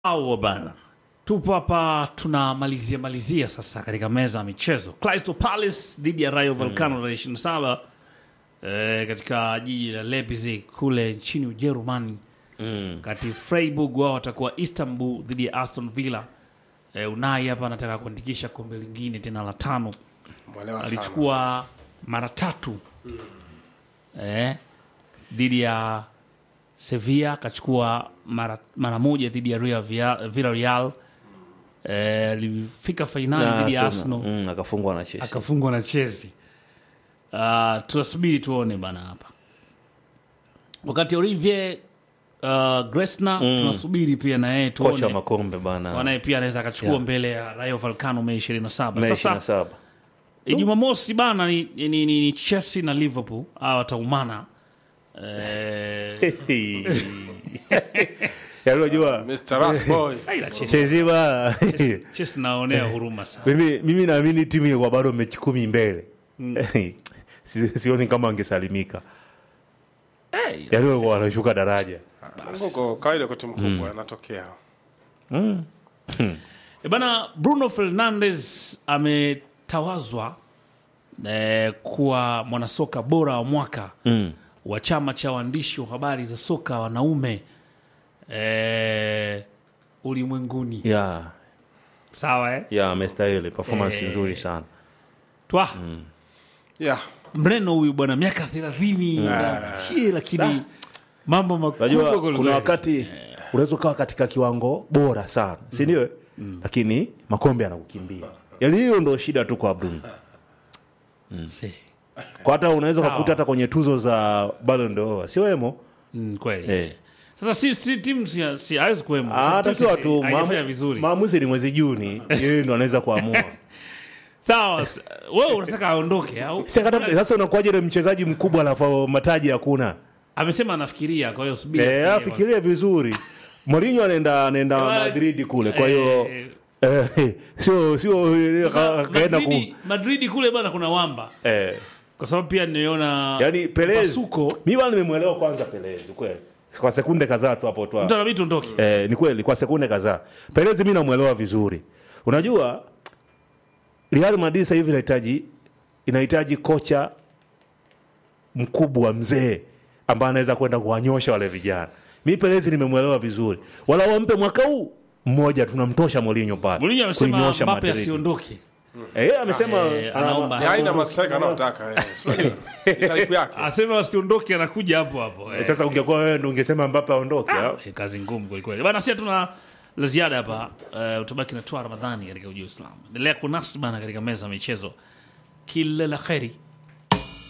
Au bana, tupo hapa tunamalizia malizia sasa katika meza ya michezo. Crystal Palace dhidi ya Rayo Vallecano tarehe 27 eh, katika jiji la Leipzig kule nchini Ujerumani. Kati Freiburg wao watakuwa Istanbul dhidi ya Aston Villa. Eh, Unai hapa anataka kuandikisha kombe lingine tena la tano. Mwelewa sana. Alichukua mara tatu eh, dhidi ya Sevilla akachukua mara, mara moja dhidi ya Real Via- Villarreal eh, alifika fainali dhidi ya Arsenal Mm, akafungwa na Chelsea. akafungwa na Chelsea. Uh, tunasubiri tuone bana hapa, wakati Olivier uh, Gresner tunasubiri pia na yeye Kocha wa tuone makombe bana. wanaye pia anaweza akachukua Yeah. mbele ya Rayo Vallecano Mei 27. Mei Sasa 27. E, Jumamosi bana ni, ni, ni, ni Chelsea na Liverpool hawa wataumana eh, Yaani unajua Mr. Rasboy. aila Chelsea Chelsea ba Chelsea naonea huruma sana. mimi mimi naamini timu ilikuwa bado mechi kumi mbele. Si- Sioni kama angesalimika. Eh, Yaani walikuwa wanashuka daraja. Mungu kawaida kwa timu kubwa yanatokea. E bana, Bruno Fernandes ametawazwa eh, kuwa mwanasoka bora wa mwaka Mm. wa chama cha waandishi wa habari za soka wanaume eh, ulimwenguni. Yeah, Sawa eh? yeah, amestahili performance Eh. nzuri sana. Twa Yeah. mreno huyu bwana miaka thelathini na hii, lakini mambo makubwa Unajua kweli kuna kweli. wakati unaweza ukawa katika kiwango bora sana, si ndio? Lakini makombe yanakukimbia. Yaani hiyo ndo shida tu kwa Bruno. Si. Kwa hata unaweza Sawa. kukuta hata kwenye tuzo za Ballon d'Or, si wemo? Mm, kweli Eh. sasa si, si timu si, si hawezi kuwemo Ah, Timu takiwa si- tu haijafanya maamu- vizuri maamuzi ni mwezi Juni, yeye ndo anaweza kuamua. sawa s- wewe unataka aondoke au Sasa kata- Sasa unakuwaje ile mchezaji mkubwa alafu mataji hakuna? amesema anafikiria kwa hiyo subiri Eh, afikirie afikirie vizuri. Mourinho anaenda anaenda Eh, wala- Madrid kule, kwa Eh, hiyo eh, eh, sio sio sasa, ka- kaenda ku Madridi- Madridi kule bana kuna wamba eh kwa sababu pia nimeona Yaani Perez, Pasuko mimi bwana nimemwelewa kwanza Perez kweli. Kwa sekunde kadhaa tu hapo tu. mtu anabidi tuondoke Eh, ni kweli kwa sekunde kadhaa. Perez mimi namwelewa vizuri. Unajua Real Madrid sasa hivi inahitaji inahitaji kocha mkubwa mzee ambaye anaweza kwenda kuwanyosha wale vijana. Mimi Perez nimemwelewa vizuri. Wala wampe mwaka huu mmoja tunamtosha Mourinho pale. Mourinho amesema Kuinyosha Mbappe Madrid. asiondoke Eh, amesema Eh, anaomba. Ni aina maseka anaotaka. eh. Unajua? Ni type yake. asema asiondoke anakuja hapo hapo eh. Sasa ungekuwa wewe ndio ungesema Mbappe aondoke. au? Eh, kazi ngumu kwelikweli bana sia tuna la ziada hapa uh, utabaki na twa ramadhani katika uji wa islam endelea kunasi bana katika meza ya michezo kila la kheri